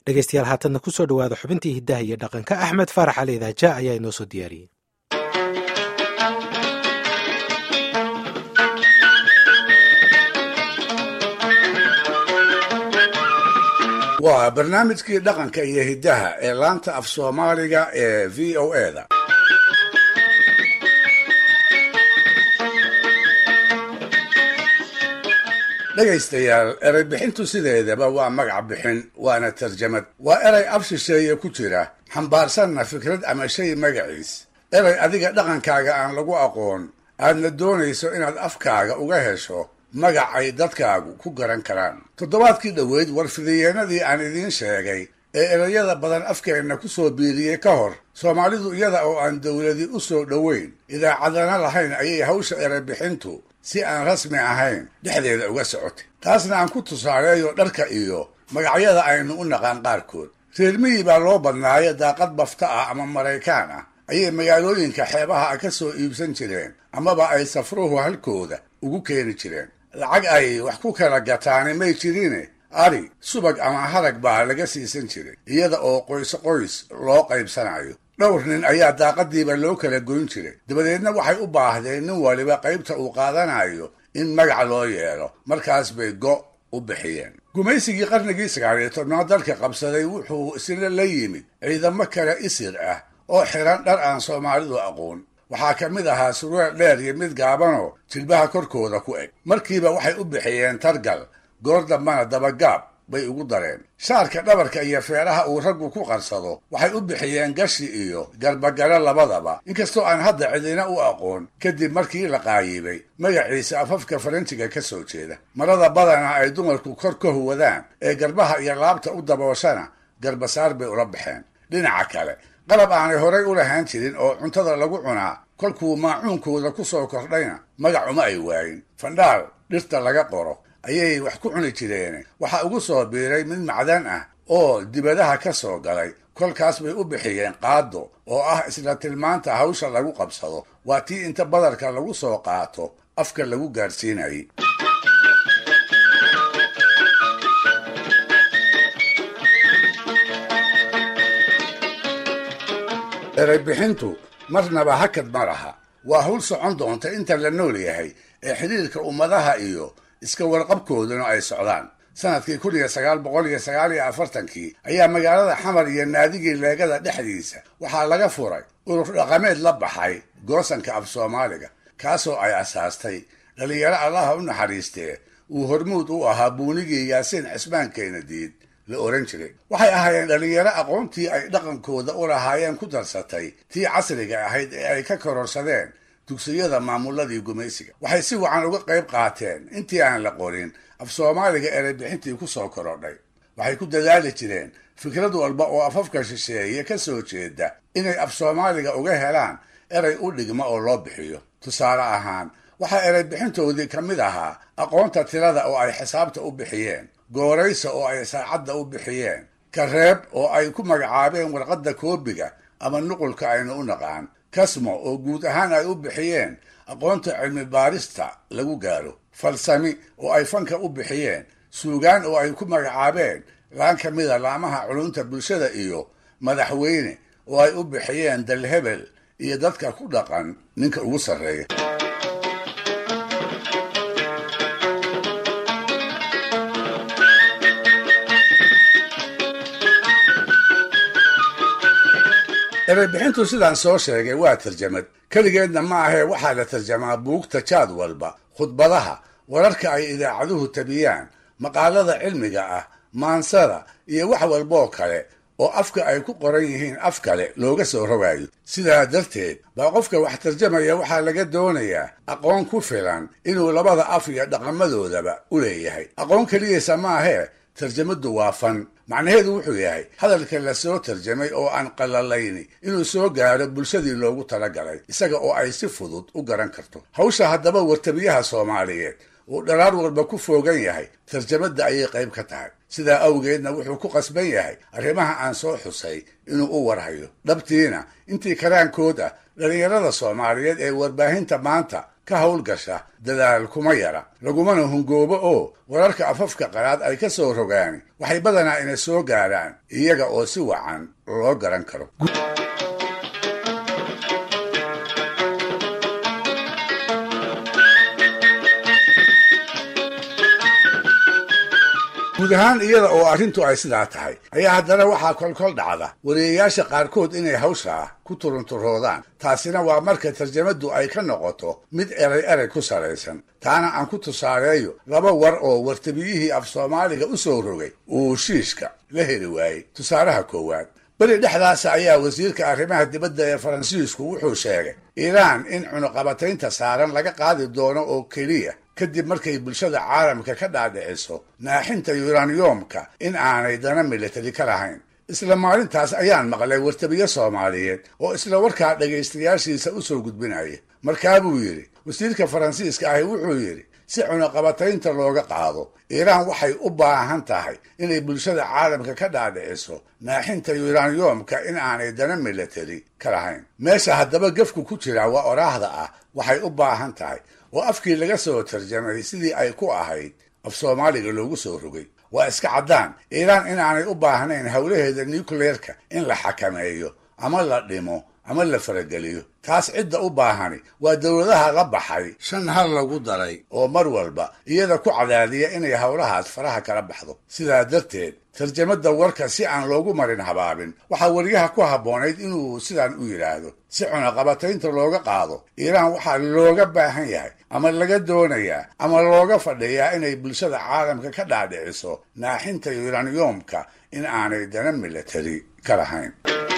dhegeystayaal haatanna kusoo dhowaada xubintii hiddaha iyo dhaqanka axmed faarax cali idaaja ayaa inoo soo diyaariyey waa barnaamijkii dhaqanka iyo hiddaha ee laanta af soomaaliga ee v o e da dhegaystayaal erey bixintu sideedaba waa magac bixin waana tarjamad waa erey af shisheeye ku jira xambaarsanna fikrad ama shay magaciis erey adiga dhaqankaaga aan lagu aqoon aadna doonayso inaad afkaaga uga hesho magac ay dadkaagu ku garan karaan toddobaadkii dhoweyd warfidiyeenadii aan idiin sheegay ee ereyada badan afkeenna ku soo biiriyey ka hor soomaalidu iyada oo aan dowladi u soo dhoweyn idaacadana lahayn ayay hawsha erey bixintu si aan rasmi ahayn dhexdeeda uga socotay taasna aan ku tusaaleeyo dharka iyo magacyada aynu u naqaan qaarkood reer miyi baa loo badnaayo daaqad bafta ah ama maraykaan ah ayay magaalooyinka xeebaha ah ka soo iibsan jireen amaba ay safruhu halkooda ugu keeni jireen lacag ay wax ku kala gataani may jirine ari subag ama harag baa laga siisan jiray iyada oo qoys qoys loo qaybsanayo dhowr nin ayaa daaqadiiba loo kala goyn jiray dabadeedna waxay u baahdeen nin waliba qaybta uu qaadanayo in magac loo yeelo markaas bay go' u bixiyeen gumaysigii qarnigii sagaaliyo tobnaad dalka qabsaday wuxuu isna la yimid ciidamo kale isir ah oo xiran dhar aan soomaalidu aqoon waxaa ka mid ahaa surweel dheer iyo mid gaabanoo jilbaha korkooda ku eg markiiba waxay u bixiyeen targal goor dambana dabagaab bay ugu dareen shaarka dhabarka iyo feeraha uu raggu ku qarsado waxay u bixiyeen gashi iyo garbagalo labadaba inkastoo aan hadda cidina u aqoon kadib markii la qaayibay magaciisa afafka faranjiga ka soo jeeda marada badana ay dumarku kor ka huwadaan ee garbaha iyo laabta u dabooshana garbasaar bay ula baxeen dhinaca kale qalab aanay horay u lahaan jirin oo cuntada lagu cunaa kolkuu maacuunkooda ku soo kordhayna magac uma ay waayin fandhaal dhirta laga qoro ayay wax ku cuni jireen waxaa ugu soo biiray mid macdan ah oo dibadaha ka soo galay kolkaas bay u bixiyeen qaado oo ah isla tilmaanta hawsha lagu qabsado waa tii inta badarka lagu soo qaato afka lagu gaadhsiinayay erey bixintu marnaba hakad ma laha waa hawl socon doonta inta la nool yahay ee xidhiirka ummadaha iyo iska warqabkooduna ay socdaan sanadkii kun iyo sagaal boqol iyo sagaal iyo afartankii ayaa magaalada xamar iyo naadigii leegada dhexdiisa waxaa laga furay urur dhaqameed la baxay goosanka af soomaaliga kaasoo ay asaastay dhallinyaro allaha u naxariistee uu hormuud u ahaa buunigii yaasiin cismaan keenadiid la oran jiray waxay ahaayeen dhallinyaro aqoontii ay dhaqankooda u lahaayeen ku darsatay tii casriga ahayd ee ay ka kororsadeen dugsiyada maamuladii gumaysiga waxay si wacan uga qayb qaateen intii aan la qorin af soomaaliga ereybixintii ku soo korodhay waxay ku dadaali jireen fikrad walba oo afafka shisheeye ka soo jeeda inay af soomaaliga uga helaan erey u dhigma oo loo bixiyo tusaale ahaan waxaa ereybixintoodii ka mid ahaa aqoonta tirada oo ay xisaabta u bixiyeen gooraysa oo ay saacadda u bixiyeen kareeb oo ay ku magacaabeen warqadda koobiga ama nuqulka aynu u naqaan kasmo oo guud ahaan ay u bixiyeen aqoonta cilmi baarista lagu gaaro falsami oo ay fanka u bixiyeen suugaan oo ay ku magacaabeen laan ka mida laamaha culunta bulshada iyo madaxweyne oo ay u bixiyeen dalhebel iyo dadka ku dhaqan ninka ugu sarreeya ereybixintu sidaan soo sheegay waa tarjamad keligeedna ma ahee waxaa la tarjamaa buugta jaad walba khudbadaha wararka ay idaacaduhu tabiyaan maqaalada cilmiga ah maansada iyo wax walboo kale oo afka ay ku qoran yihiin af kale looga soo rogaayo sidaa darteed baa qofka wax tarjamaya waxaa laga doonayaa aqoon ku filan inuu labada af iyo dhaqamadoodaba u leeyahay aqoon keliyasa maahee tarjamadu waa fan macnaheedu wuxuu yahay hadalka la soo tarjamay oo aan qalalayni inuu soo gaaro bulshadii loogu talagalay isaga oo ay si fudud u garan karto hawsha haddaba wartabiyaha soomaaliyeed uu dharaar walba ku foogan yahay tarjamadda ayay qayb ka tahay sidaa awgeedna wuxuu ku qasban yahay arrimaha aan soo xusay inuu u warhayo dhabtiina intii karaankood ah dhallinyarada soomaaliyeed ee warbaahinta maanta ka howlgasha dadaal kuma yara lagumana hungoobo oo wararka afafka qalaad ay ka soo rogaani waxay badanaa ina soo gaaraan iyaga oo si wacan loo garan karo guud ahaan iyada oo arrintu ay sidaa tahay ayaa haddana waxaa kolkol dhacda wariyayaasha qaarkood inay hawshaa ku turunturoodaan taasina waa marka tarjamaddu ay ka noqoto mid eray erey ku salaysan taana aan ku tusaareeyo laba war oo wartabiyihii af soomaaliga u soo rogay uu shiishka la heli waayey tusaalaha koowaad beri dhexdaasa ayaa wasiirka arrimaha dibadda ee faransiisku wuxuu sheegay iiraan in cunuqabataynta saaran laga qaadi doono oo keliya kadib markay bulshada caalamka ka dhaadhiciso naaxinta yuraniyomka in aanay dana militari ka lahayn isla maalintaas ayaan maqlay wartabiye soomaaliyeed oo isla warkaa dhegaystayaashiisa u soo gudbinaya markaa buu yidhi wasiirka faransiiska ahi wuxuu yidhi si cunuqabataynta looga qaado iiraan waxay u baahan tahay inay bulshada caalamka ka dhaadhiciso naaxinta yuraniyomka in aanay dana militari ka lahayn meesha haddaba gefku ku jira waa oraahda ah waxay u baahan tahay oo afkii laga soo tarjamay sidii ay ku ahayd af soomaaliga loogu soo rogay waa iska caddaan iiraan inaanay u baahnayn howlaheeda nucleerka in la xakameeyo ama la dhimo ama la farageliyo taas cidda u baahani waa dowladaha la baxay shan hal lagu daray oo mar walba iyada ku cadaadiya inay howlahaas faraha kala baxdo sidaa darteed tarjamadda warka si aan loogu marin habaabin waxaa wariyaha ku habboonayd inuu sidaan u yidhaahdo si cunaqabataynta looga qaado iiraan waxaa looga baahan yahay ama laga doonayaa ama looga fadhiyaa inay bulshada caalamka ka dhaadhiciso naaxinta yuraniyomka in aanay dana militari ka lahayn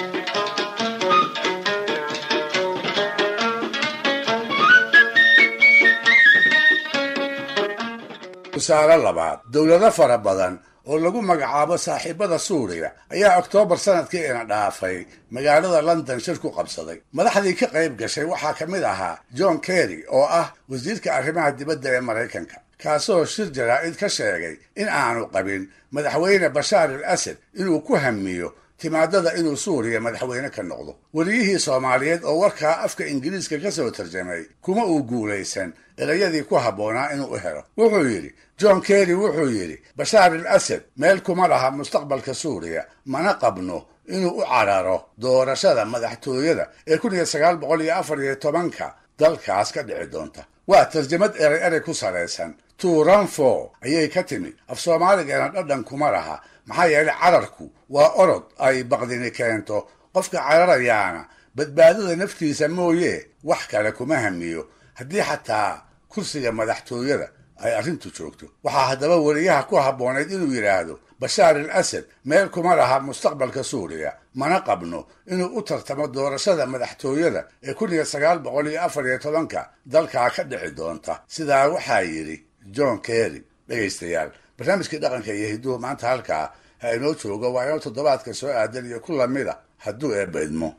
tusaale labaad dowlado fara badan oo lagu magacaabo saaxiibada suuriya ayaa oktoobar sanadkii ina dhaafay magaalada london shir ku qabsaday madaxdii ka qayb gashay waxaa ka mid ahaa john kerry oo ah wasiirka arrimaha dibadda ee maraykanka kaasoo shir jaraa'id ka sheegay in aanu qabin madaxweyne bashaar al asad inuu ku hamiyo timaadada inuu suuriya madaxweyne ka noqdo wariyihii soomaaliyeed oo warkaa afka ingiriiska ka soo tarjamay kuma uu guulaysan erayadii ku habboonaa inuu u helo wuxuu yidhi john kerry wuxuu yidhi bashaar al asad meel kuma laha mustaqbalka suuriya mana qabno inuu u cararo doorashada madaxtooyada ee kun iyo sagaal boqol iyo afar iyo tobanka dalkaas ka dhici doonta waa tarjamad erey erey ku salaysan turanfo ayay ka timid af soomaaligeena dhadhan kuma laha maxaa yeelay cararku waa orod ay baqdini keento qofka cararayaana badbaadada naftiisa mooye wax kale kuma hamiyo haddii xataa kursiga madaxtooyada ay arrintu joogto waxaa haddaba wariyaha ku habboonayd inuu yidhaahdo bashaar al asad meel kuma laha mustaqbalka suuriya mana qabno inuu u tartamo doorashada madaxtooyada ee kun iyo sagaal boqol iyo afar iyo tobanka dalkaa ka dhici doonta sidaa waxaa yidhi john kerry dhegaystayaal barnaamijkii dhaqanka iyo hidduhu maanta halkaa ha inoo joogo waa inoo toddobaadka soo aadan iyo ku lamida hadduu eebba idmo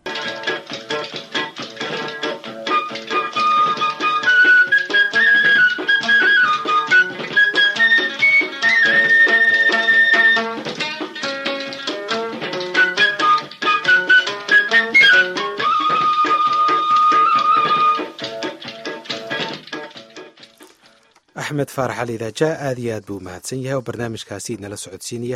axmed faarax ali idaaja aad iyo aad buu umahadsan yahay oo barnaamijkaasi nala socodsiinaya